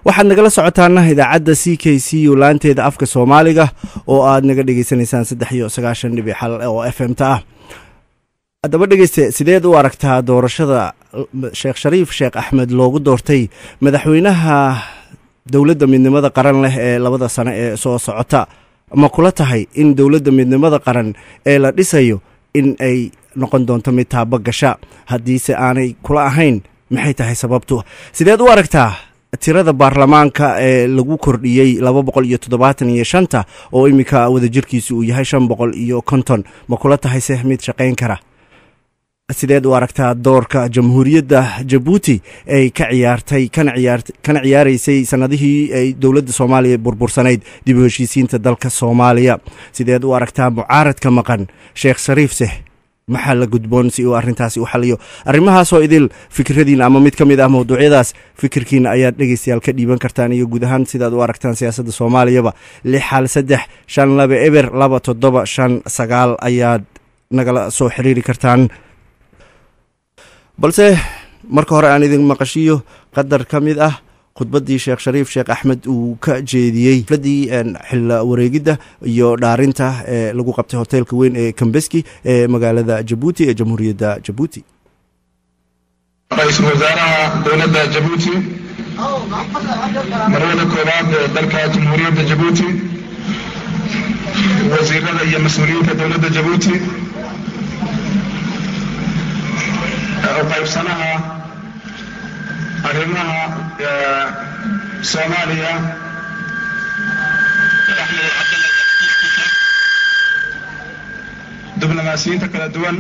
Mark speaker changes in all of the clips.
Speaker 1: waxaad nagala socotaana idaacadda c k c u laanteeda afka soomaaliga oo aad naga dhegeysanaysaan saddex iyo sagaashan dhibic xal oo f m ta ah haddaba dhegeyste sideed u aragtaa doorashada sheekh shariif sheekh axmed loogu doortay madaxweynaha dowladda midnimada qaran leh ee labada sano ee soo socota ma kula tahay in dowladda midnimada qaran ee la dhisayo in ay noqon doonto mid taabo gasha haddiise aanay kula ahayn maxay tahay sababtu sideed u aragtaa tirada baarlamaanka ee lagu kordhiyey laba boqol iyo toddobaatan iyo shanta oo iminka wadajirkiisu uu yahay shan boqol iyo konton ma kula tahay se mid shaqayn kara sideed u aragtaa doorka jamhuuriyadda jabuuti ay ka ciyaartay kana ciyaaraysay sanadihii ay dowladda soomaaliya burbursanayd dib u heshiisiinta dalka soomaaliya sideed u aragtaa mucaaradka maqan sheekh shariifseh maxaa la gudboon si uu arrintaasi u xaliyo arrimahaasoo idil fikradiina ama mid ka mid ah mawduucyadaas fikirkiina ayaad dhegeystayaal ka dhiiban kartaan iyo guud ahaan sidaad u aragtaan siyaasadda soomaaliyaba lix xal saddex shan laba eber laba toddoba shan sagaal ayaad nagala soo xiriiri kartaan balse marka hore aan idin maqashiyo qadar ka mid ah khudbaddii sheekh shariif sheekh axmed uu ka jeediyey xafladii xilla wareegidda iyo dhaarinta ee lagu qabtay hoteelka weyn ee kambeski ee magaalada jabuuti ee jamhuuriyadda jabuuti
Speaker 2: ra-iisul wasaaraha dowladda jabuuti marwada koowaad ee dalka jamhuuriyadda jabuuti wasiirada iyo mas-uuliyiinta dowladda jabuuti u qaybsanaha arrimaha soomaaliya diblomaasiyiinta kala duwan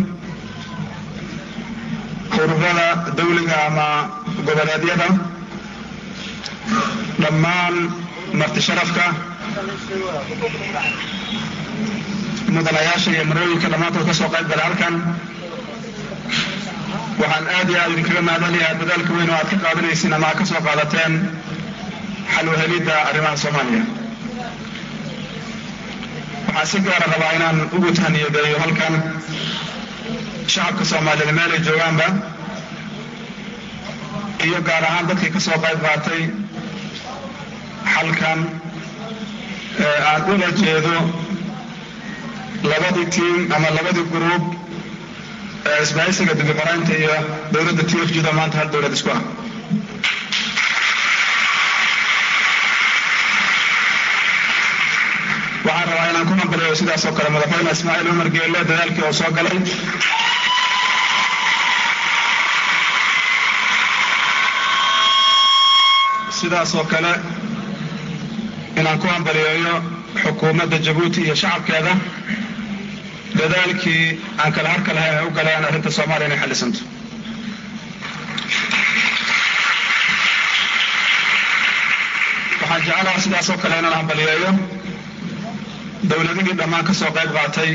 Speaker 2: ururada dawliga ama goboleedyada dhammaan marti sharafka mudanayaasha iyo marooyinka dhammaantood ka soo qayb gala halkan waxaan aad iyo aad idinkaga mahadcelinayaa dadaalka weyn oo aad ka qaadanaysiin ama aad ka soo qaadateen xal uhelidda arrimaha soomaaliya waxaan si gaara rabaa inaan ugu tahniyadeeyo halkan shacabka soomaaliyed meel ay joogaanba iyo gaar ahaan dadkii ka soo qayb qaatay xalkan aan ula jeedo labadii tiim ama labadii gruub isbahaysiga dibiqoraynta iyo dowladda t f g da maanta hal dowlad isku ah waxaan rabaa inaan ku hambaliyo sidaas oo kale madaxweyne ismaaciil cumar geelle dadaalkii oo soo galay sidaas oo kale inaan ku hambaliyeeyo xukuumadda jabuuti iyo shacabkeeda dadaalkii aan kala harka lahayn ay u galeen arrinta soomaaliya inay xallisanto waxaan jeclaha sidaas oo kale inaan hambaliyeeyo dowladihii dhammaan ka soo qayb qaatay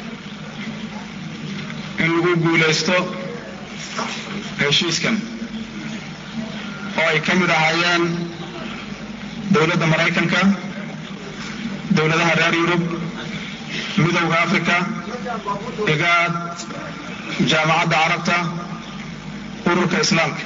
Speaker 2: in lagu guulaysto heshiiskan oo ay ka mid ahaayeen dowladda maraykanka dowladaha reer yurub midowda africa igaad jaamacadda carabta ururka islaamka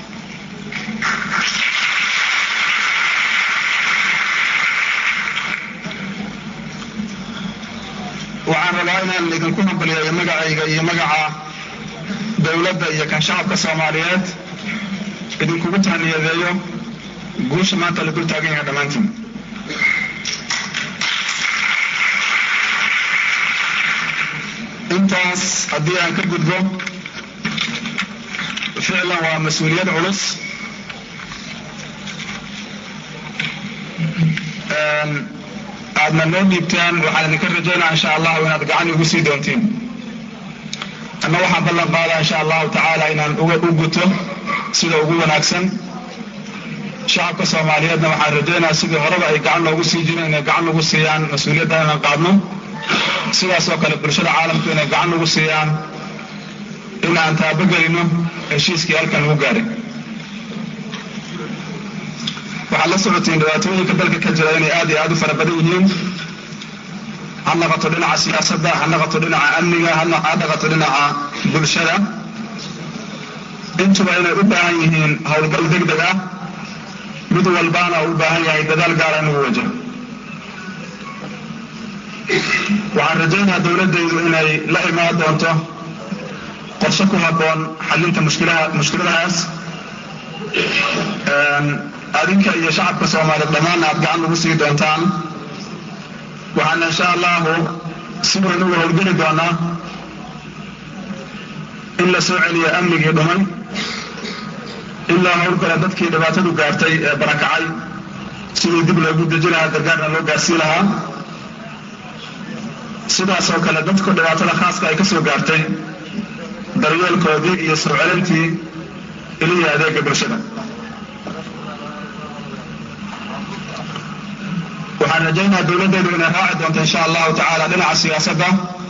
Speaker 2: waxaan rabaa inaan idinku hambaliyeeyo magacayga iyo magaca dowladda iyo kan shacabka soomaaliyeed idinkugu tahniyadeeyo guusha maanta la dul taagan yahay dhammaantiin intaas haddii aan ka gudbo ficlan waa mas-uuliyad culus aadna noo dhiibtaan waxaan idinka rajaynaa insha allahu inaad gacan igu sii doontiin anna waxaan ballan qaadaa insha allahu tacaala inaan u guto sida ugu wanaagsan shacabka soomaaliyeedna waxaan rajaynaa sidii horeba ay gacan noogu sii jireen inay gacan nagu siiyaan mas-uuliyaddan inaan qaadno sidaas oo kale bulshada caalamku inay gacan nagu siiyaan in aan taabogelino heshiiskii halkan lagu gaaray waxaad la socotiin dhibaatooyinka dalka ka jira inay aad iyo aad u fara badan yihiin ha naqato dhinaca siyaasadda ha naqato dhinaca amniga ha naqato dhinaca bulshada intuba inay u baahan yihiin howlgal deg deg ah mid walbaana u baahan yahay dadaal gaara inuu wajaho waxaan rajaynayaa dowladdaydu inay la imaan doonto qorshe ku habboon xallinta mushkilaha mushkiladahaas adinka iyo shacabka soomaaliyeed dhammaanna aad gacan ugu sii doontaan waxaana insha allahu si weyn uga howlgeli doonaa in la soo celiyo amnigii dhumay in loo howlgala dadkii dhibaatadu gaartay ee barakacay sidii dib loogu deji lahaa gargaarna loo gaarsii lahaa sidaas oo kale dadku dhibaatada khaaska ay ka soo gaartay daryeelkoodii iyo soo celintii iliya adeega bulshada waxaan rajaynayaa dowladdeedu inay raaci doonto insha allahu tacaala dhinaca siyaasadda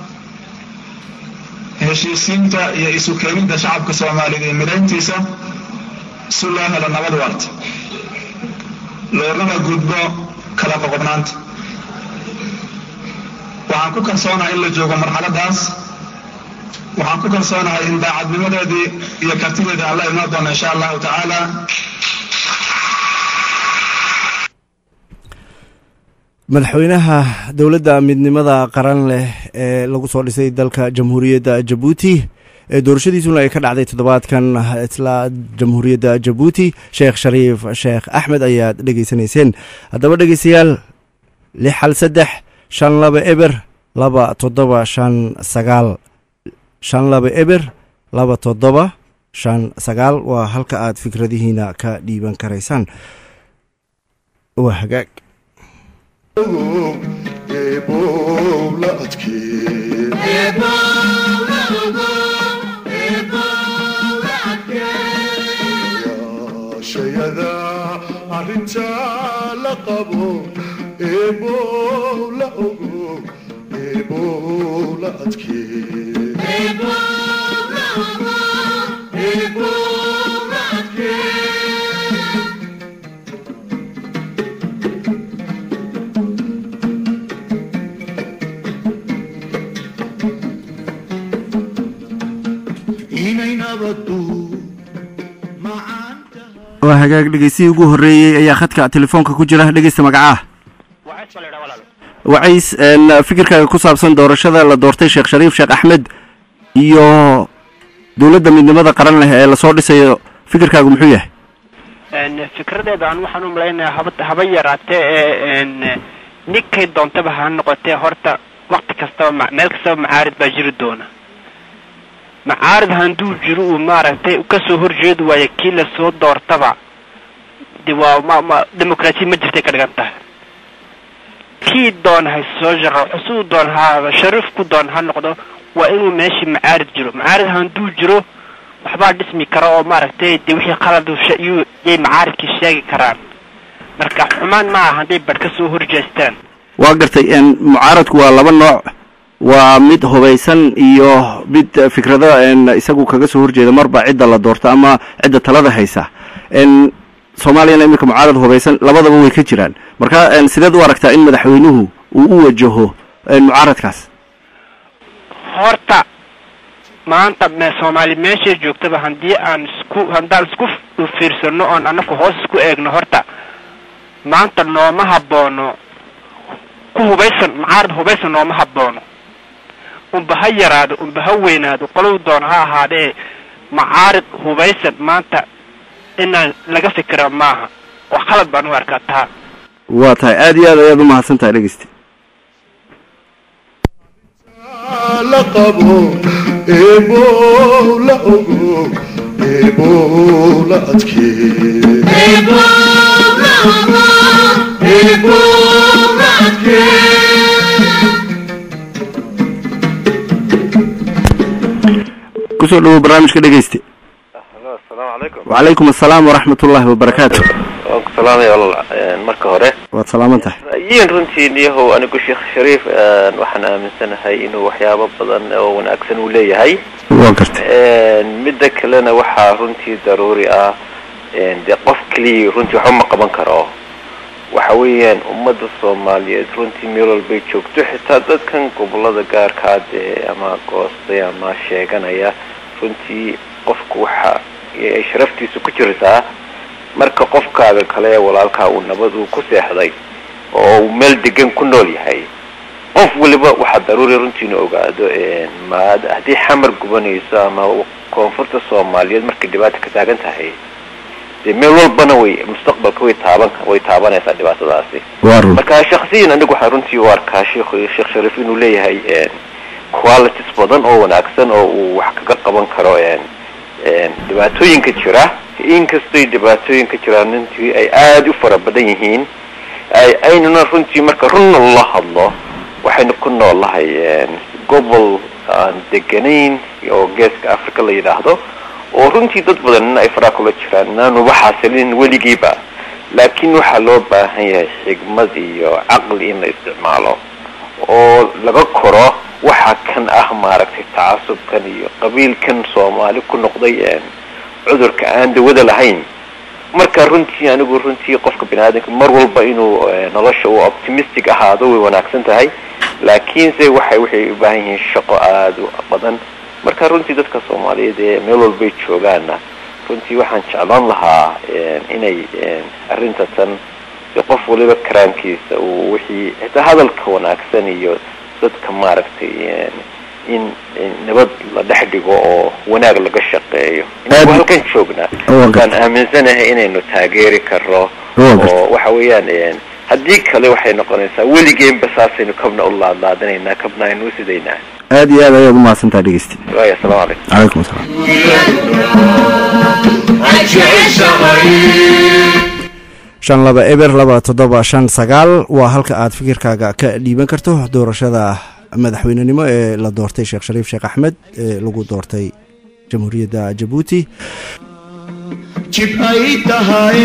Speaker 2: heshiisiinta iyo isu keenidda shacabka soomaaliyeed iyo midayntiisa si loo helo nabad waarta loogana gudbo kala qoqobnaanta waxaan ku kalsoonahay in la joogo marxaladaas waxaan ku kalsoonahay in daacadnimadeedii iyo kartideedii aan la imaan doono insha allahu tacaala
Speaker 1: madaxweynaha dowladda midnimada qaran leh ee lagu soo dhisay dalka jamhuuriyadda jabuuti ee doorashadiisuna ay ka dhacday toddobaadkan isla jamhuuriyadda jabuuti sheekh shariif sheekh axmed ayaad dhegeysanayseen haddaba dhegeystayaal lix hal saddex shan laba eber laba toddoba shan sagaal shan laba eber laba toddoba shan sagaal waa halka aad fikradihiina ka dhiiban karaysaan waa hagaag
Speaker 3: shayada arinta la qabo eebow la ogo eebow la adkee inay nabadu
Speaker 1: waa hagaag dhegeystihii ugu horreeyey ayaa khadka telefoonka ku jira dhegeysta magacaah wacays fikirkaaga ku saabsan doorashada la doortay sheekh shariif sheekh axmed iyo dowladda midnimada qaran leh ee lasoo dhisayo fikirkaagu muxuu yahay
Speaker 4: fikradeeda aan waxaan u malaynayaa haba haba yaraatee ee ninkay doontaba ha noqotee horta wakti kastaba ma meel kastaba macaarid baa jiri doona macaarid handuu jiro uu maaragtay kasoo horjeedi waayo kii lasoo doortaba de waa ma ma demoqraasiya ma jirtay ka dhigan tahay kii doon hay soo shaqo siduu doon ha shariif ku doon ha noqdo waa inuu meeshii macaarid jiro macaarid handuu jiro waxbaa dhismi kara oo maaragtay de wixii qalad yuu yay macaaridkii sheegi karaan marka xumaan ma aha hadday badh ka soo horjeestaan
Speaker 1: waa gartay mucaaradku waa laba nooc waa mid hubaysan iyo mid fikrado isagu kaga soo horjeeda marba cidda la doorto ama cidda talada haysa soomaaliyana iminka mucaarad hubaysan labadaba way ka jiraan marka sideed u aragtaa in madaxweynuhu uu u wajaho mucaaradkaas
Speaker 4: horta maanta me soomaali meeshay joogtaba haddii aan isku haddaan isku fiirsano oon anaku hoos isku eegno horta maanta nooma haboono ku hubaysan mucaarad hubaysan nooma haboono unba ha yaraado unba ha weynaado qolow doona ha ahaadee macaarid hubaysan maanta inaan laga fikira maaha oo khalad baan u arkaa taa
Speaker 1: waa tahay aada iyo aad ayaad u mahadsan tahay dhegeysti
Speaker 3: la qabo eebow la ogo eebow la
Speaker 1: kusoo dhawow barnaamijka dhegeysti
Speaker 5: asalaamu calaykum
Speaker 1: wacalaykum assalaam waraxmat ullaahi wabarakaatu
Speaker 5: waan ku salaamaya walaal marka hore
Speaker 1: waad salaaman tahay
Speaker 5: ra'yiin runtii niyahow anigu sheekh shariif waxaan aaminsanahay inuu waxyaabo badan oo wanaagsan uu leeyahay
Speaker 1: waa gartay
Speaker 5: midda kalena waxaa runtii daruuri ah dee qof keliya runtii waxba ma qaban karo waxa weeyaan ummadda soomaaliyeed runtii meel walbay joogto xitaa dadkan gobolada gaarkaa dee ama goostay ama sheeganaya runtii qofku waxa ay sharaftiisa ku jirtaa marka qofkaaga kale ee walaalkaa uu nabad uu ku seexday oo uu meel degan ku nool yahay qof waliba waxaa daruuri runtii inu ogaado ma haddii xamar gubanayso ama koonfurta soomaaliyeed markay dhibaata ka taagan tahay dee meel walbana way mustaqbalka way taaban way taabanaysaa dhibaatadaasi marka shaksiyan anigu waxaan runtii u arkaa sheekh sheekh shariif inuu leeyahay qualities badan oo wanaagsan oo uu wax kaga qaban karo dhibaatooyinka jira inkastoy dhibaatooyinka jiraan runtii ay aada u fara badan yihiin aynuna runtii marka runna la hadlo waxaynu ku noolahay gobol aan deganayn oo geeska africa la yidhaahdo oo runtii dad badanna ay faraa kula jiraan inaanuba xaasilin weligiiba laakiin waxaa loo baahan yahay xigmad iyo caqli in la isticmaalo oo laga koro waxa kan ah maaragtay tacasubkan iyo qabiilkan soomaali ku noqday cudurka aan dawada lahayn marka runtii anigu runtii qofka bini aadamka mar walba inuu nolosha uu optimistic ahaado way wanaagsan tahay laakiinse waxay waxay u baahan yihiin shaqo aada u badan marka runtii dadka soomaaliyeed ee meel walbay joogaanna runtii waxaan jeclaan lahaa inay arrinta tan si qof waliba karaamkiisa uu wixii xitaa hadalka wanaagsan iyo dadka maaragtay in nabad la dhex dhigo oo wanaag laga shaqeeyo inagu halkan joognaa waan aaminsanahay inaynu taageeri karno oo waxa weeyaan haddii kale waxay noqonaysaa weligeenba saasaynu kabna u laadlaadinaynaa kabna aynu usidaynaa
Speaker 1: aad iyo aad ayaad umahadsantaha dhegeysti
Speaker 5: waay assalaamu calaykum
Speaker 1: calaykum asalaam shan laba eber laba toddoba shan sagaal waa halka aad fikirkaaga ka dhiiban karto doorashada madaxweynenimo ee la doortay sheekh shariif sheekh axmed ee lagu doortay jamhuuriyadda jabuuti
Speaker 3: jib ay tahay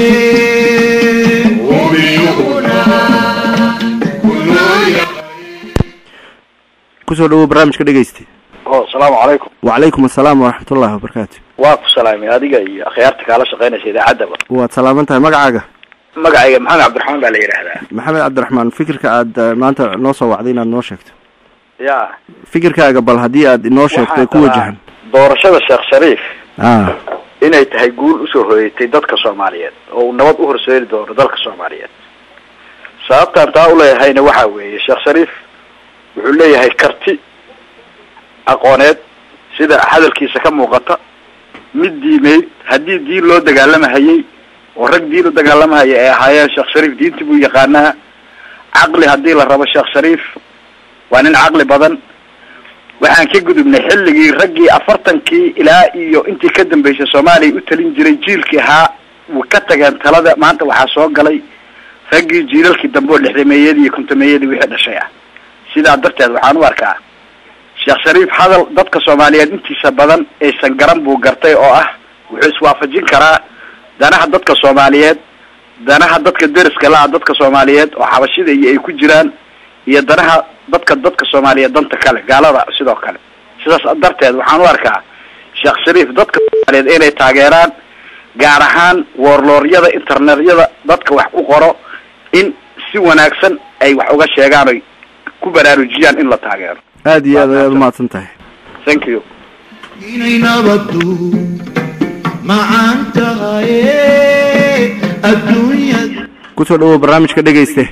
Speaker 1: kusoo dhawow barnaamijka dhegeysti
Speaker 6: o asalaamu calaykum
Speaker 1: wacalaykum asalaam waraxmat ullahi wabarakaatu
Speaker 6: waa ku salaamay adiga iyo akhyaarta kaala shaqaynaysa idaacaddaba
Speaker 1: waad salaaman tahay magacaaga
Speaker 6: magacayga maxamed cabdiraxmaan baa la yidhaahdaa
Speaker 1: maxamed cabdiraxmaan fikirka aad maanta noo soo wacday inaad noo sheegto
Speaker 6: ya
Speaker 1: fikirkaaga bal haddii aad inoo sheegto ku wajahan
Speaker 6: doorashada sheekh shariif
Speaker 1: a
Speaker 6: inay tahay guul usoo hoyatay dadka soomaaliyeed oo uu nabad u horseedi doono dalka soomaaliyeed sababtaan taa uleeyahayna waxa weeye sheekh shariif wuxuu leeyahay karti aqooneed sida hadalkiisa ka muuqata mid diimeyd haddii diin loo dagaalamahayay oo rag diin u dagaalamahaya ay ahaayeen sheekh shariif diinti buu yaqaanaa caqli haddii la rabo sheekh shariif waa nin caqli badan waxaan ka gudubnay xilligii raggii afartankii ilaa iyo intii ka dambeysay soomaaliya u talin jiray jiilkii ahaa way ka tageen talada maanta waxaa soo galay raggii jiilalkii dambe oo lixdameeyadii iyo kontameeyadii wixii dhashay ah sidaa darteed waxaan u arkaa sheekh shariif hadal dadka soomaaliyeed intiisa badan aysan garan buu gartay oo ah wuxuu iswaafajin karaa danaha dadka soomaaliyeed danaha dadka deriska la-a dadka soomaaliyeed oo xabashida iyo ay ku jiraan iyo danaha dadka dadka soomaaliyeed danta kale gaalada sidoo kale sidaas darteed waxaan u arkaa sheekh shariif dadka soomaaliyeed inay taageeraan gaar ahaan woorlooryada internetyada dadka wax ku qoro in si wanaagsan ay wax uga sheegaan oy ku baraarujiyaan in la taageero
Speaker 1: aad iyo aad ayaad umahadsan tahay
Speaker 6: thank you
Speaker 3: inay nabadu macaan tahay adduunyada
Speaker 1: kusoo dhawow barnaamijka dhegeyste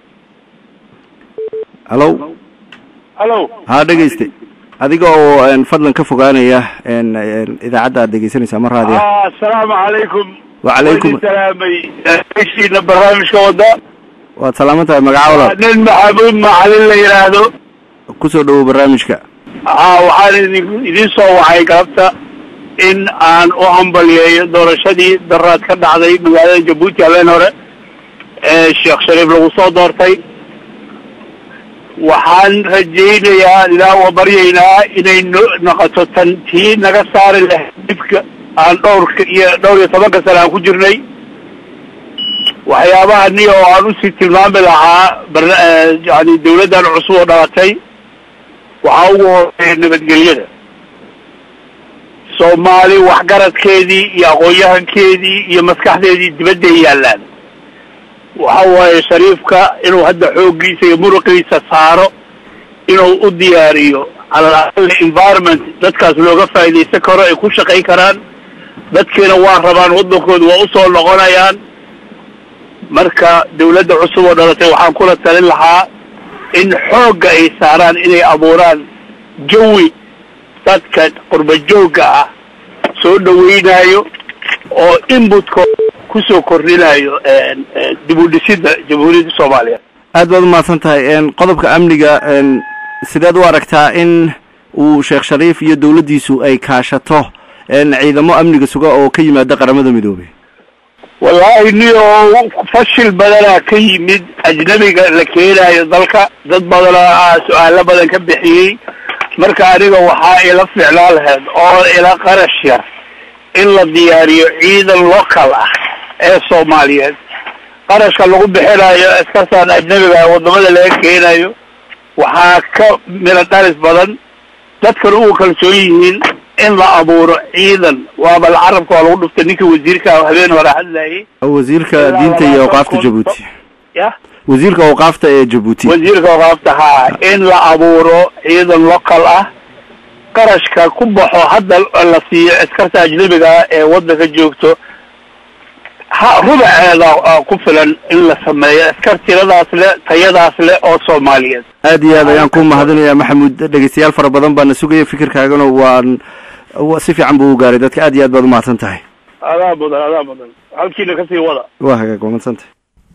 Speaker 1: hallo
Speaker 7: hallo
Speaker 1: haa dhegeyste adiga oo fadlan ka fogaanaya idaacadda aad dhegeysanaysaa ma raadiya
Speaker 7: asalaamu calaykum
Speaker 1: Wacalaykum.
Speaker 7: Waan idin salaamay heshiina barnaamijka wada
Speaker 1: waad salaaman tahay magaca walaal
Speaker 7: nin maxamuud macalin la yidhaahdo
Speaker 1: kusoo dhawow barnaamijka
Speaker 7: aa waxaan idin idin soo wacay galabta in aan u hambalyeeyo doorashadii daraad ka dhacday magaalada jabuuti habeen hore ee sheekh shariif lagu soo doortay waxaan rajaynayaa ilaa waa baryaynaa inay no- noqoto tan tii naga saari lahayd dhibka aan dhowrka iyo dhowr iyo tobanka sane aan ku jirnay waxyaabaha ni oo aan usii tilmaami lahaa barna- eh, yani dawladdan cusub oo dhalatay waxaa ugu horeeya nabadgelyada soomaali waxgaradkeedii iyo aqoon-yahankeedii iyo maskaxdeedii dibadday yaallaan waxa waaye shariifka inuu hadda xooggiisa iyo muruqiisa saaro inuu u diyaariyo calal aqali environment dadkaas looga faa'iidaysan karo ay ku shaqayn karaan dadkiina waa rabaan waddankooda waa usoo noqonayaan marka dawladda cusub oo dhalatay waxaan kula talin lahaa in xoogga ay saaraan inay abuuraan jawi dadka qurba joogga ah soo dhaweynayo oo inbutka kusoo kordhinayo dib u dhisidda jamhuuriyadda soomaaliya
Speaker 1: aad baad umahadsan tahay qodobka amniga sideed u aragtaa in uu sheekh shariif iyo dawladdiisu ay kaashato ciidamo amniga suga oo ka yimaada qaramada midoobey
Speaker 7: wallaahi niyo fashil badanaa ka yimid ajnabiga la keenayo dalka dad badanaa su-aalo badan ka bixiyey marka aniga waxaa ila ficlaan lahayd oo ila qarash yar in la diyaariyo ciidan local ah ee soomaaliyeed qarashka lagu bixinayo askartaan ajnabiga wadamada laga keenayo waxaa ka mila dhalis badan dadkana ugu kalsoon yihiin in la abuuro ciidan waaba la carabka waa lagu dhuftay ninkii wasiirka habeen hore hadlayay
Speaker 1: wasiirka diinta iyo awqaafta jabuuti
Speaker 7: ya
Speaker 1: wasiirka awqaafta ee jabuuti
Speaker 7: wasiirka awqaafta haa in la abuuro ciidan local ah qarashka ku baxo hadda la siiyo askarta ajnabiga ee waddanka joogto ha rubaceeda ku filan in la sameeyo askar tiradaas le tayadaas leh oo soomaaliyeed
Speaker 1: aad iyo aad ayaan ku mahadinayaa maxamuud dhegeystayaal fara badan baana sugaya fikirkaagana waan si fiican buu u gaaray dadka aad iyo aad baad umahadsan tahay
Speaker 7: adaa mudan adaa mudan halkiina kasii wada
Speaker 1: waa hagaag waa madsantah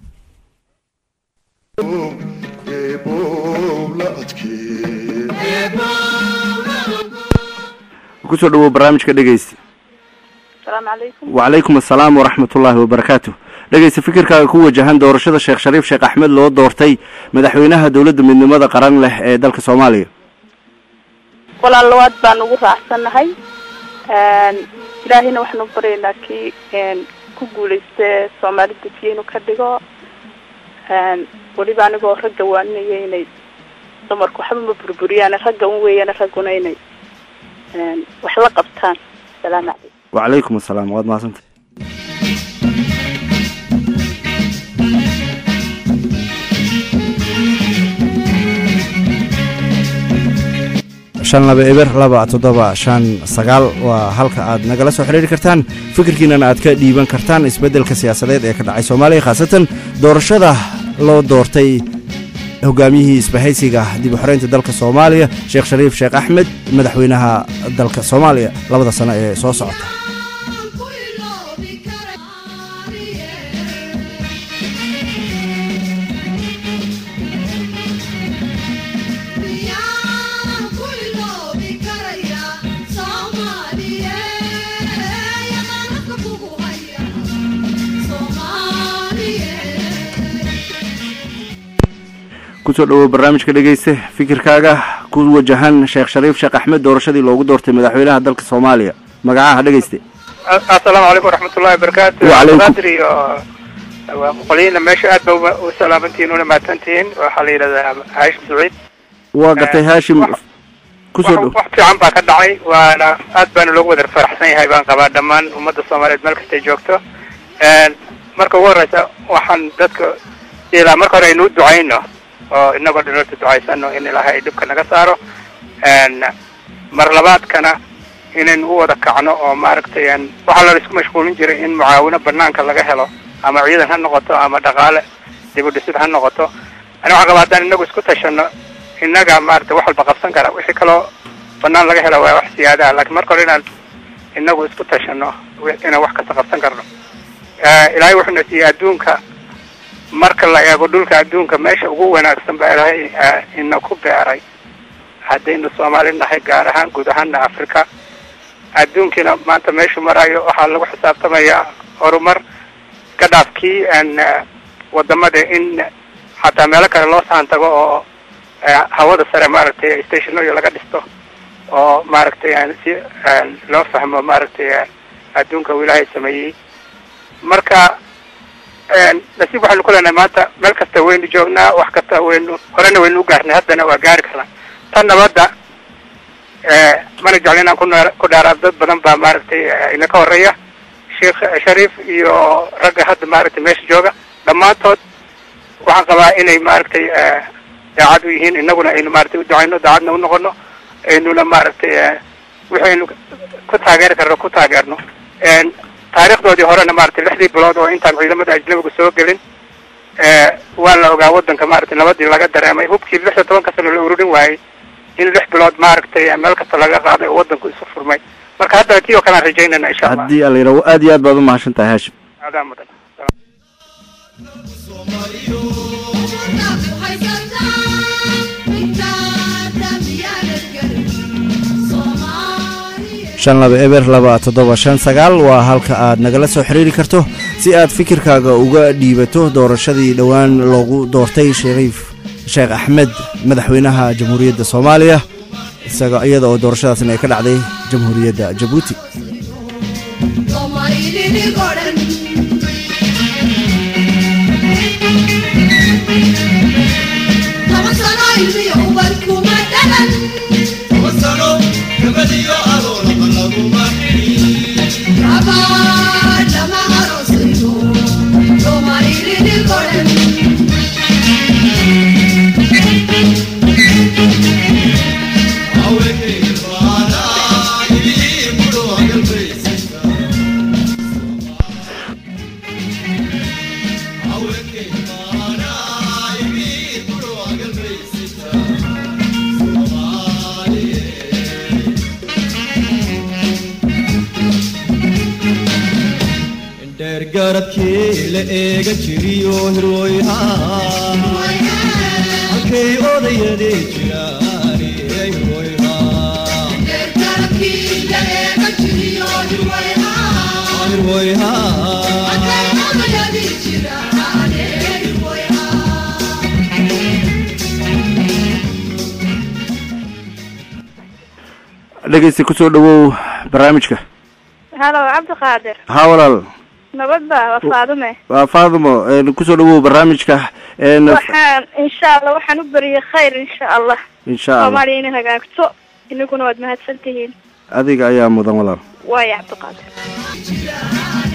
Speaker 1: kusoo dhawow barnaamijka dhegeysta
Speaker 8: asalaamu calaykum
Speaker 1: wacalaykum assalaam waraxmat ullaahi wabarakaatu dhegeysta fikirkaaga ku wajahan doorashada sheekh shariif sheekh axmed loo doortay madaxweynaha dowladda midnimada qaran leh ee dalka soomaaliya
Speaker 8: walaal labaad baan ugu raacsannahay ilaahayna waxaanu baryaynaa kii ku guulaysta soomaali dejiye inuu ka dhigo weliba anigoo ragga waaninaya inay dumarku waxba ma burburiyaan ragga un weeyaan ragguna inay wax la qabtaan asalaamu calaykum
Speaker 1: wacalaykum assalaam waad mahadsantay shan laba eber laba toddoba shan sagaal waa halka aad nagala soo xidhiiri kartaan fikirkiinana aad ka dhiiban kartaan isbeddelka siyaasadeed ee ka dhacay soomaaliya khaasatan doorashada loo doortay hogaamiyihii isbahaysiga dib u xoreynta dalka soomaaliya sheekh shariif sheekh axmed madaxweynaha dalka soomaaliya labada sano ee soo socota kusoo dhawow barnaamijka dhegeyste fikirkaaga ku wajahan sheekh shariif sheekh axmed doorashadii loogu doortay madaxweynaha dalka soomaaliya magacaha dhegeyste
Speaker 4: assalaamu calaykum waraxmatullahi wabarakaatu
Speaker 1: Wacalaykum.
Speaker 4: qadri oo waa boqoliina meesha aad ba uba- u salaamantihiin una mahadsantihiin waxaa la yidhahdaa haashim saciid
Speaker 1: waa gartay haashim
Speaker 4: wax-
Speaker 1: kusoo dhow
Speaker 4: wax wax fiican baa ka dhacay waana aad baana loogu wada faraxsan yahay baan qabaa dhammaan ummadda soomaaliyeed meel kastay joogto marka ugu horeysa waxaan dadka ilaa marka hore aynu u ducayno oo inagoo dhinota ducaysano in ilaahay ay dhibka naga saaro mar labaadkana inaynu u wada kacno oo maaragtay een, waxaa la isku mashquulin jiray in mucaawino banaanka laga helo ama ciidan ha noqoto ama dhaqaale dib u dhisid ha noqoto ani waxaan qabaa haddaan inagu isku tashano innaga maaragtay wax walba qabsan kara wixii kaloo banaan laga helo waa wax siyaadaha laakiin marka hore inaan inagu isku tashano wi- inaan wax kasta qabsan karno Eh, ilaahay wuxuuna siiyey adduunka marka la eego dhulka adduunka meesha ugu wanaagsan baa ilaahay eh, ina ku beeray haddaynu soomaali nahay gaar ahaan guud ahaana africa adduunkiina maanta meeshu marayo waxaa lagu xisaabtamayaa horumar ka dhaafkii een, eh, wadamada in xataa meelo kale loo saan tago oo eh, hawada sare maaragtay stationooyo laga dhisto oo maaragtay een, si een, loo fahmo maaragtay eh, adduunka uu ilaahay sameeyey marka een, nasiib waxaynu ku leenahay maanta meel kasta waynu joognaa wax kasta waynu horena waynu u gaarnay haddana waa gaari karnaa tan nabadda eh, mana jeclo inaan ku naar- ku dhaaraad dad badan baa maaragtay eh, ina ka horeeya sheekh shariif iyo ragga hadda maaragtay meesha jooga dhammaantood waxaan qabaa inay maaragtay eh, daacad u yihiin inaguna aynu maaragtay u ducayno daacadna u noqono aynuna maaragtay eh, wixii aynu ku taageeri karno ku taageerno
Speaker 9: een taariikhdoodii horena maaragtay lixdii bilood oo intaan ciidamada ajnabigu soo gelin ee waa la ogaa wadanka maaragtay nabadii laga dareemay hubkii lix iyo tobanka sano la ururin waayey in lix bilood maaragtay meel kasta laga qaaday oo wadanku isu furmay marka hadda tii oo kale aan rajaynayna insha allah
Speaker 1: haddii alla yidhaho aad iyo aad baad u mahadsan tahay haashim
Speaker 9: aadaa mudan
Speaker 1: shan laba eber laba toddoba shan sagaal waa halka aad nagala soo xiriiri karto si aad fikirkaaga uga dhiibato doorashadii dhowaan loogu doortay shariif sheekh axmed madaxweynaha jamhuuriyadda soomaaliya isaga iyada oo doorashadaasna ay ka dhacday jamhuuriyadda jabuuti
Speaker 3: dheergaradkii la eega jiriyo hirwoyhaa halkay odayadee jiraan
Speaker 1: dhegeysta kusoo dhawow barnaamijka
Speaker 8: halo cabdiqaadir
Speaker 1: haa walaal
Speaker 8: nabadda waa faadume
Speaker 1: waa faadimo kusoo dhawow barnaamijka een,
Speaker 8: waxaan insha allah waxaan u beriyay khayr insha allah
Speaker 1: insha allah
Speaker 8: soomaaliya inay hagaagto inaguna waad mahadsan tihiin
Speaker 1: adiga ayaa mudan walaal
Speaker 8: waaya cabdiqaadir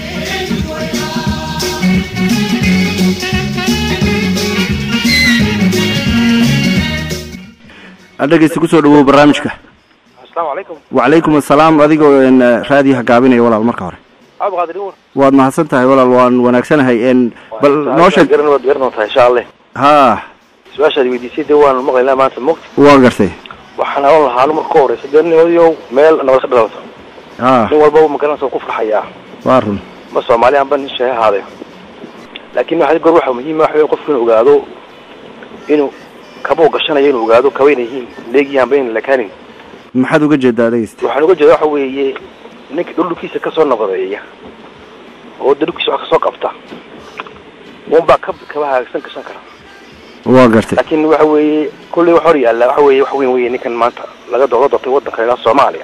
Speaker 1: dhegeysta kusoo dhawow barnaamijka
Speaker 10: asalaamu calaykum
Speaker 1: wacalaykum assalaam adigoo een, raadiyaha gaabinaya walaal marka hore
Speaker 10: cabdiqaadir iwar
Speaker 1: waad mahadsan tahay walaal waan wanaagsanahay een, bal noo sheeg
Speaker 10: garan waad garan doontaa insha allah
Speaker 1: haa
Speaker 10: su-aashaad weydiisay dee waan maqlaynaa maanta mogta
Speaker 1: waa gartay
Speaker 10: waxaan hawan lahaanu marka ka horeysa dee nimadiow meel nabad ka dhalato
Speaker 1: haa
Speaker 10: nin walba magaranaysa waa ku farxayaa
Speaker 1: waa run
Speaker 10: ma soomaali anba nin shehe ahaaday laakiin waxaa goor waxaa muhiim ah waxa weeye qofku inuu ogaado inuu kabuu gashanayo inuu ogaado kaba inay yihiin leegyahanba in lakaanin
Speaker 1: maxaad uga jeedaa dhegeysta
Speaker 10: waxaan uga jeeda waxa weeye ninka dhulkiisa kasoo nabadeeya oo de dhulkiisa wax kasoo qabta unbaa ka kaba hagaagsan gashan kara
Speaker 1: waa gartay
Speaker 10: laakiin waxa weeye kulley wax hor yaalla waxa weeye wax weyn weye ninkan maanta laga dooga doortay waddanka ilaa soomaaliya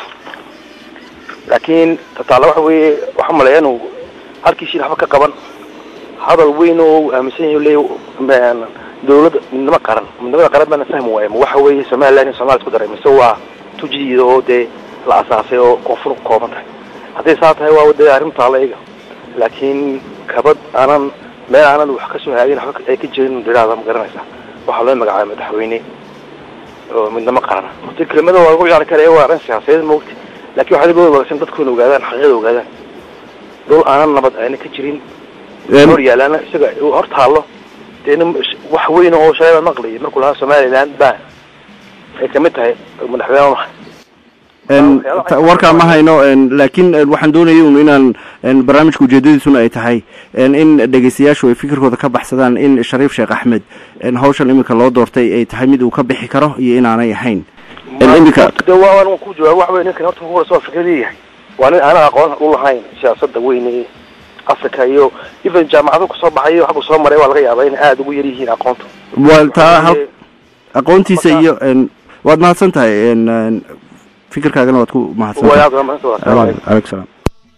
Speaker 10: laakiin tataala waxa weeye waxa maleeya inuu halkiisii waxba ka qaban hadal weyn oo uu aaminsan yahay leey dawladda midnimo qaran midnimada qaran baana fahmi waaya ma waxa weeye somaliland in somalia isku daray mise waa tujiida oo dee la asaasay oo koonfur ku kooban tahay hadday saa tahay waa dee arrin taala iga laakiin kabad aanan meel aanan wax kasoo haagin waxba ay ka jirin dhiraada ma garanaysa waxaa loo magacaabay madaxweyne oo midnimo qarana horta kelimada waa lagu ciyaari karaya waa arrin siyaasadeed moogta laakiin waxaa laga wanaagsan dadkuna ogaadaan xaqiiqada ogaadaan dhul aanan nabad ayna ka jirin hor yaalaana isaga uu hor taallo dee nin wax weyn oo shalay maqlayay markuu lahaa somaliland baa ay kamid tahay madaxweyne maha
Speaker 1: een, ta- warkaa ma hayno een, laakiin een, waxaan doonayay un inaan een, barnaamijka ujeedadiisuna ay tahay een, in dhegeystayaashu ay fikirkooda ka baxsadaan in shariif sheekh axmed een, hawshan iminka loo doortay ay tahay mid uu ka bixi karo iyo inaanay ahayn een, iminka
Speaker 10: de waa waan ku jawaab waxa weye ninkan horta kuhore soo fikradii yahay waa nin aanan aqoon u lahayn siyaasada weyn ee africa iyo even jaamacado kasoo baxay xaggu soo maray waa laga yaabaa inay aada ugu yar yihiin aqoonta
Speaker 1: waa taa hal aqoontiisa iyo een, waad mahadsan tahay een, een, fikirkaagana waad ku mahadsan
Speaker 10: Waa
Speaker 1: tahay
Speaker 10: aad waa mahadsan tahay. Assalaamu calaykum.
Speaker 1: Aleykum salaam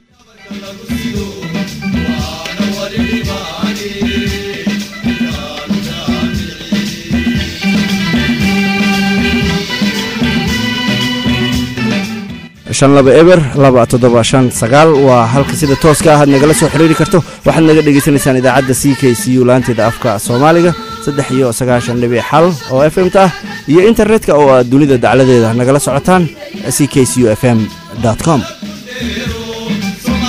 Speaker 1: shan laba eber laba toddoba shan sagaal waa halka sida tooska ah aad nagala soo xiriiri karto waxaad naga dhegaysanaysaan idaacadda c k c u laanteeda afka soomaaliga saddex iyo sagaashan dhibic xal oo f m ta ah iyo internetka oo aad dunida dacladeeda nagala socotaan c k c u f m com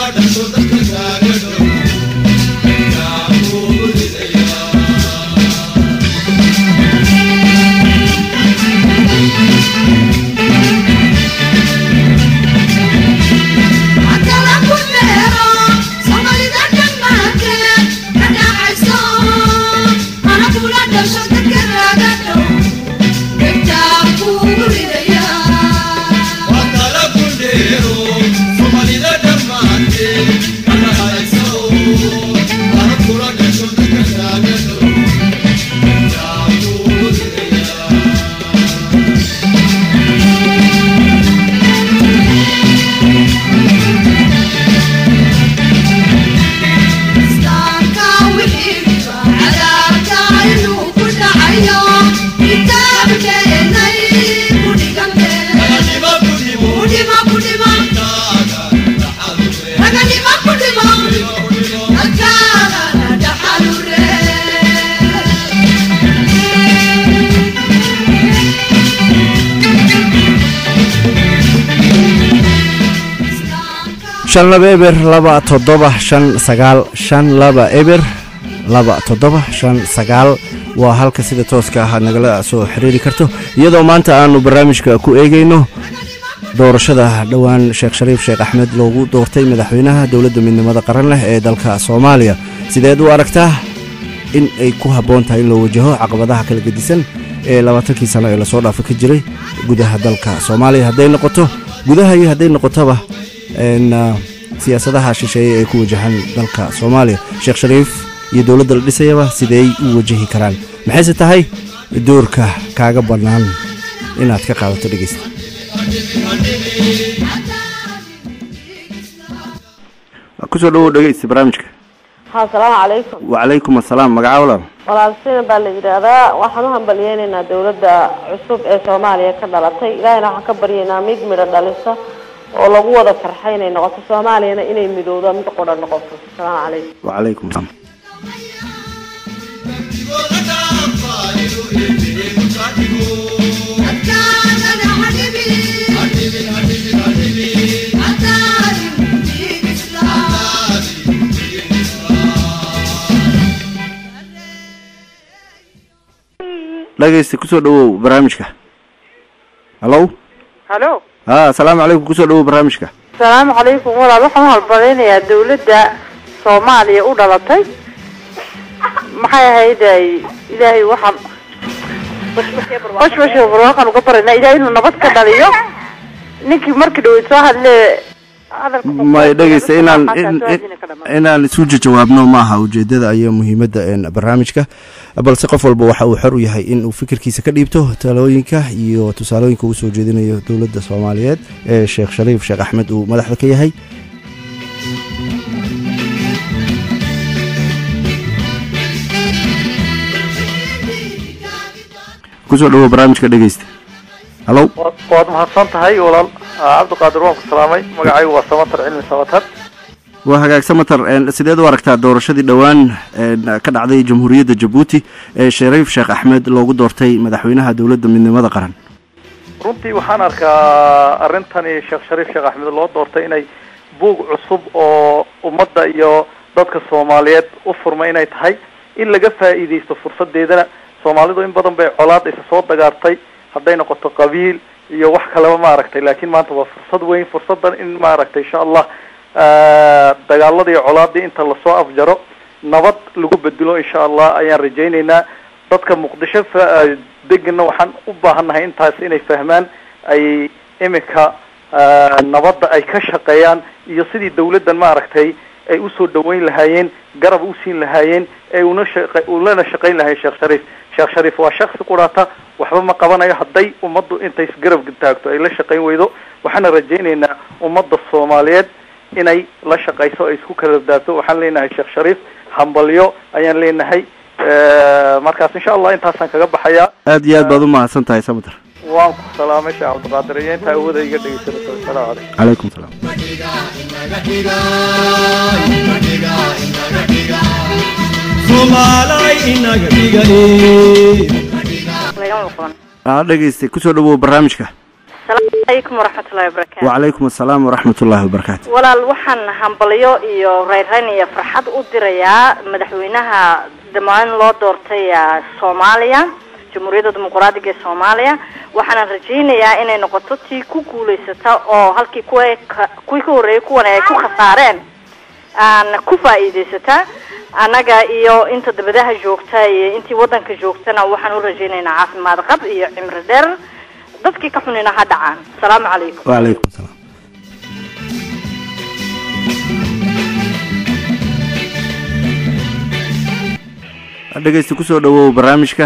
Speaker 1: shan laba eber laba toddoba shan sagaal shan laba eber laba toddoba shan sagaal waa halka sida tooska ah aad nagala soo xiriiri karto iyadoo maanta aanu barnaamijka ku eegayno doorashada dhowaan sheekh shariif sheekh axmed loogu doortay madaxweynaha dowladda midnimada qaran leh ee dalka soomaaliya sideed u aragtaa in ay ku habboon tahay in loo wajaho caqabadaha kala gedisan ee labaatankii sano ee lasoo dhaafo ka jiray gudaha dalka soomaaliya hadday noqoto gudaha iyo hadday noqotoba siyaasadaha shisheeye ee ku wajahan dalka soomaaliya sheekh shariif iyo dowladda la dhisayaba sideey u wajahi karaan maxayse tahay doorka kaaga bannaan inaad ka qaadato dhegeysta kusoo dhawow dhegeysta barnaamijka
Speaker 11: asalaamu calaykum
Speaker 1: wacalaykum assalaam magaca walaal
Speaker 11: walaal sina baa la yidhaahdaa waxaan u hambalyeynaynaa dowladda cusub ee soomaaliya ka dhalatay ilaahayna waxaan ka baryaynaa mid midho dhalisa oo lagu wada farxay inay noqoto soomaaliyana inay midowdo mid qudha noqoto asalaamu calaykum
Speaker 1: wacalaykum salaam dhegeysta kusoo dhawow barnaamijka hallow
Speaker 12: halo
Speaker 1: ha asalaamu calaykum kusoo dhawow barnaamijka
Speaker 12: asalaamu calaykum walaal waxaan u halbalaynayaa dawladda soomaaliya u dhalatay maxay ahayd ay ilaahay waxaan bashbasha barwaaqan uga baraynaa ilaahay inuu nabad ka dhaliyo ninkii markii dhaweyd soo hadle
Speaker 1: may dhegeysta inaan inaan isu jawaabno maaha ujeedada iyo muhiimadda barnaamijka balse qof walba waxa uu xor u yahay in uu fikirkiisa ka dhiibto talooyinka iyo tusaalooyinka uu soo jeedinayo dowladda soomaaliyeed ee sheekh shariif sheekh axmed uu madaxda ka yahay kusoo dhawow barnaamijka dhegeysta hallow
Speaker 13: waad mahadsan tahay walaal cabdiqaadir waan ku salaamay magacaygu waa samatar cilmi samatar
Speaker 1: waa hagaagsan matar sideed u aragtaa doorashadii dhowaan ka dhacday jamhuuriyadda jabuuti ee shariif sheekh axmed loogu doortay madaxweynaha dowladda midnimada qaran
Speaker 13: runtii waxaan arkaa arrintani sheekh shariif sheekh axmed loo doortay inay buug cusub oo ummadda iyo dadka soomaaliyeed u furmay inay tahay in laga faa'iidaysto fursadeedana soomaalidu in badan bay colaad isa soo dagaartay hadday noqoto qabiil iyo wax kaleba maaragtay laakiin maanta waa fursad weyn fursadan in maaragtay insha allah dagaaladii iyo colaadii inta lasoo afjaro nabad lagu bedelo insha allah ayaan rajaynaynaa dadka muqdisho degana waxaan u baahannahay intaas inay fahmaan ay iminka nabadda ay ka shaqeeyaan iyo sidii dawladdan maaragtay ay usoo dhaweyn lahaayeen garab usiin lahaayeen ee una shaqa ulana shaqayn lahayen sheekh shariif sheekh shariif waa shaksi quraata waxba ma qabanayo hadday ummaddu intay isgarab taagto ay la shaqayn weydo waxaana rajaynaynaa ummadda soomaaliyeed inay la shaqayso ay isku kala daabto waxaan leenahay sheekh shariif hambalyo ayaan leenahay markaas insha allah intaasaan kaga baxayaa
Speaker 1: aad iyo aad baad u mahadsan tahay samater
Speaker 13: waan ku salaamay sheekh cabdiqaadir iyo intaa awooda iga dhegeysanayso asalaamu calaykum
Speaker 1: calaykum salaam aa dhegeystay kusoo dhawow barnaamijka
Speaker 14: asalaamu calaykum waraxmatullahi wabarakaatu
Speaker 1: wacalaykum assalaam waraxmat ullaahi wabarakaatu
Speaker 14: walaal waxaan hambalyo iyo reyrreyn iyo farxad u dirayaa madaxweynaha dhammaan loo doortay eh, soomaaliya jamhuuriyadda dimuqraadiga ee soomaaliya waxaana rajaynayaa inay noqoto tii ku guulaysata oo halkii kuwa ka- kuwii ka horreeyay kuwan ay ku khasaareen aan ku faa'iidaysata annaga iyo inta dabadaha joogta iyo intii waddanka joogtana waxaan u rajaynaynaa caafimaad qab iyo cimri dheer dadkii ka xunina ha dhacaan asalaamu calaykum
Speaker 1: wacalaykum asalaam dhegeysta kusoo dhawow barnaamijka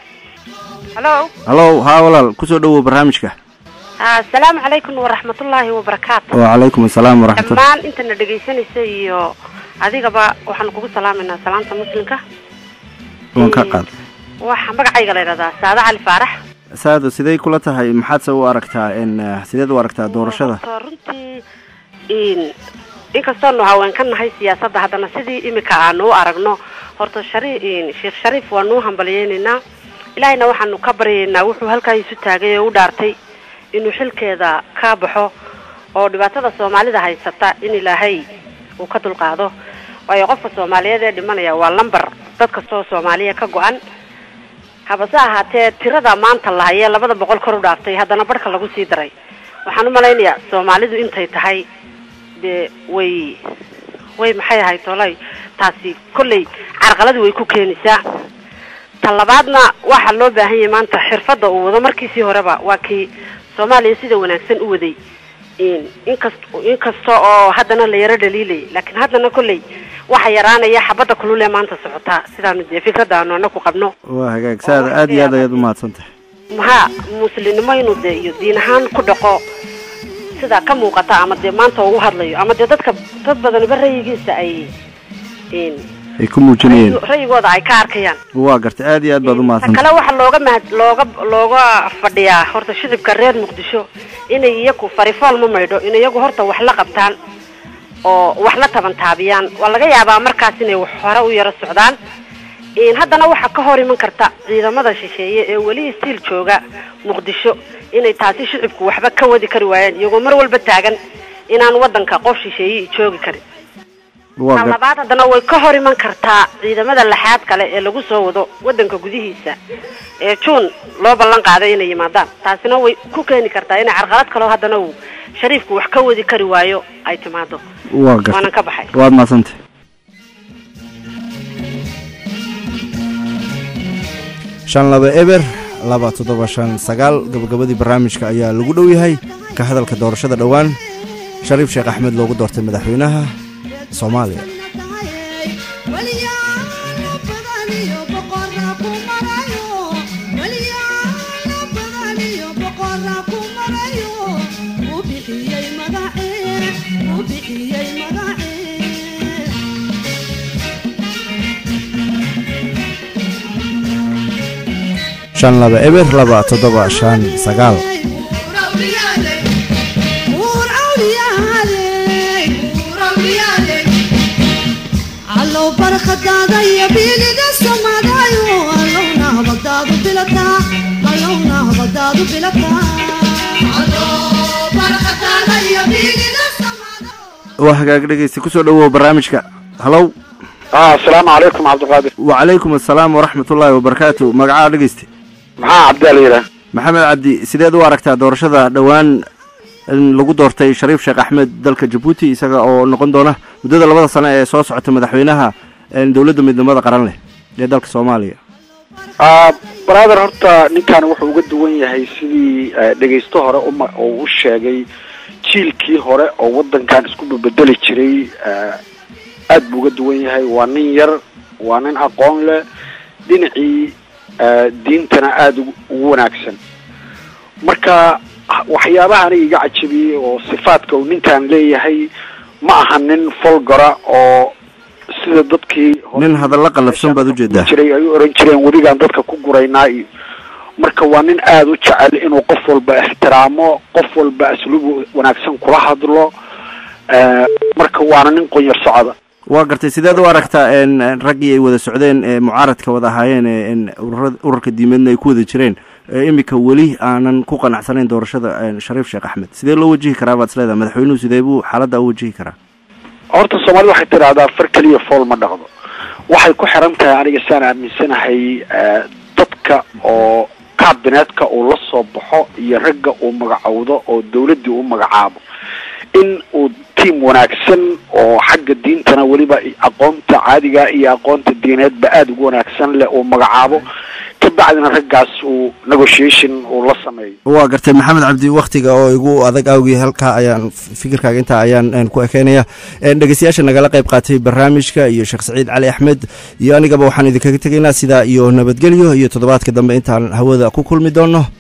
Speaker 15: halo
Speaker 1: hallow haa walaal kusoo dhawow barnaamijka
Speaker 15: asalaamu calaykum waraxmatullaahi wabarakaatu
Speaker 1: wacalaykum assalaam waraxmatullah
Speaker 15: dhammaan intana dhegaysanaysa iyo adigaba waxaanu kugu salaamaynaa salaanta muslimka
Speaker 1: waan ka qaad
Speaker 15: waxa magacayga la yidhahdaa saada cali faarax
Speaker 1: saado sidey kula tahay maxaadse u aragtaa n sideed u aragtaa doorashada
Speaker 15: Horta runtii in inkastoonu haween ka nahay siyaasadda haddana sidii imika aanu u aragno horta shari in sheekh shariif waanu u hambalyeynaynaa ilaahayna waxaanu ka baryaynaa wuxuu halkaa isu taagay ee u dhaartay inuu xilkeeda ka baxo oo dhibaatada soomaalida haysata in ilaahay uu ka dulqaado waayo qofka soomaaliyeed ee dhimanaya waa lambar dad kastoo soomaaliya ka go-an habase ahaatee tirada maanta la hayee labada boqol kor u dhaaftay haddana barhka lagu sii daray waxaan u malaynayaa soomaalidu intay tahay dee way way maxay ahayd tolay taasi kolley carqaladu way ku keenaysaa ta labaadna waxaa loo baahan yahay maanta xirfadda uu wado markiisii horeba waa kii soomaaliya sida wanaagsan u waday in inkast inkasta oo haddana la yaro dhaliilay laakiin haddana kolley waxa yaraanaya xabadda kulul ee maanta socotaa sidaanu dee fikradda aanu anaku qabno
Speaker 1: waa hagaag saada aad iyo aad ayaad umahadsan tahay
Speaker 15: maxaa muslimnimo inuu dee iyo diin ahaan ku dhaqo sida ka muuqata ama dee maanta uu u hadlayo ama dee dadka dad badaniba rayigiisa ay in
Speaker 1: ay ku muujinayeen
Speaker 15: rayigooda ay ka arkayaan
Speaker 1: waa gartay aad iyo aad baad
Speaker 15: ta
Speaker 1: umahadsan
Speaker 15: kale waxaa looga mahad looga looga fadhiyaa horta shicibka reer muqdisho inay iyagu farifool ma maydho in iyagu horta wax la qabtaan oo wax la taban taabiyaan waa laga yaabaa markaas inay wax hore u yaro socdaan in haddana waxaa ka hor iman karta ciidamada shisheeye ee weli stiil jooga muqdisho inay taasi shicibku waxba ka wadi kari waayaan iyagoo mar walba taagan inaan wadanka qof shisheeye joogi karin
Speaker 1: waa
Speaker 15: ta
Speaker 1: gar
Speaker 15: labaad haddana way ka hor iman kartaa ciidamada laxaad kale ee lagu soo wado wadanka gudihiisa ee juun loo ballan qaaday inay yimaadaan taasina way ku keeni kartaa inay carqalad kaleo haddana uu shariifku wax ka wadi kari waayo ay timaado
Speaker 1: waa
Speaker 15: waanan
Speaker 1: gartay
Speaker 15: ka baxay
Speaker 1: waad mahadsantahay shan laba eber laba toddoba shan sagaal gabagabadii barnaamijka ayaa lagu dhow yahay ka hadalka doorashada dhowaan shariif sheekh axmed loogu doortay madaxweynaha soomaaliya shan laba eber laba toddoba shan sagaal
Speaker 16: allow barkhadaada iyo biiliga samadayo allowna habadaadu bilataa allowna habadaadu bilataa barkhadaada iyo biiliga
Speaker 1: waa hagaag dhegeysta kusoo dhawow barnaamijka halow
Speaker 6: asalaamu calaykum cabdiqaadir
Speaker 1: wacalaykum assalaam waraxmatullaahi wabarakaatu magacaa dhegeysta
Speaker 6: maxaa cabdi la yidhaha
Speaker 1: maxamed cabdi sideed u aragtaa doorashada dhowaan in lagu doortay shariif sheekh axmed dalka jabuuti isaga oo noqon doona muddada labada sano ee soo socota madaxweynaha een, dowladda midnimada qaran leh ee dalka soomaaliya
Speaker 6: brother horta ninkan wuxuu uga duwan yahay sidii eh, dhegaysto hore uma uu u sheegay jiilkii hore oo wadankan isku bedeli jiray eh, aad buu uga duwan yahay waa nin yar waa nin aqoon leh dhinacii eh, diintana aada ugu- ugu wanaagsan marka waxyaabaha aniga iga cajabiyey oo sifaadka uu ninkan leeyahay ma aha nin folgora oo sida dadkii
Speaker 1: nin hadalla qallafsan baad ujeedaa
Speaker 6: jiray ay u oran jireen weligaan dadka ku guraynaa iyo marka waa nin aada u jecel inuu qof walba ixtiraamo qof walba asluub wanaagsan kula hadlo eh, marka waana nin qonyar socda
Speaker 1: waa gartay sideed u aragtaa een, een, raggii ay wada socdeen ee mucaaradka wada ahaayeen ee een, ururada- ururka diimeedna ay ku wada jireen ee iminka weli aanan ku qanacsanayn doorashada shariif sheekh axmed sidee loo wajihi karaa baad isleedahay madaxweynuhu sidee buu xaaladda u wajihi karaa
Speaker 6: horta soomaalida waxay tidhaahdaa far keliya fool ma dhaqdo waxay ku xiran tahay aniga saan aaminsanahay dadka oo kaabineetka uu la soo baxo iyo ragga uu magacowdo oo dawladdii u magacaabo in uu tiam wanaagsan oo xagga diintana weliba aqoonta caadiga iyo aqoonta diineedba aada ugu wanaagsan leh uu magacaabo kabacdina raggaas uu negotiation uu la sameeyo
Speaker 1: waa gartay maxamed cabdi waktiga oo igu adag awgii halkaa ayaan fikirkaaga intaa ayaan ku ekeynaya dhegeystayaasha nagala qayb qaatay barnaamijka iyo sheekh saciid cali axmed iyo anigaba waxaan idinkaga tegaynaa sidaa iyo nabadgelyo iyo toddobaadka dambe intaan hawada ku kulmi doono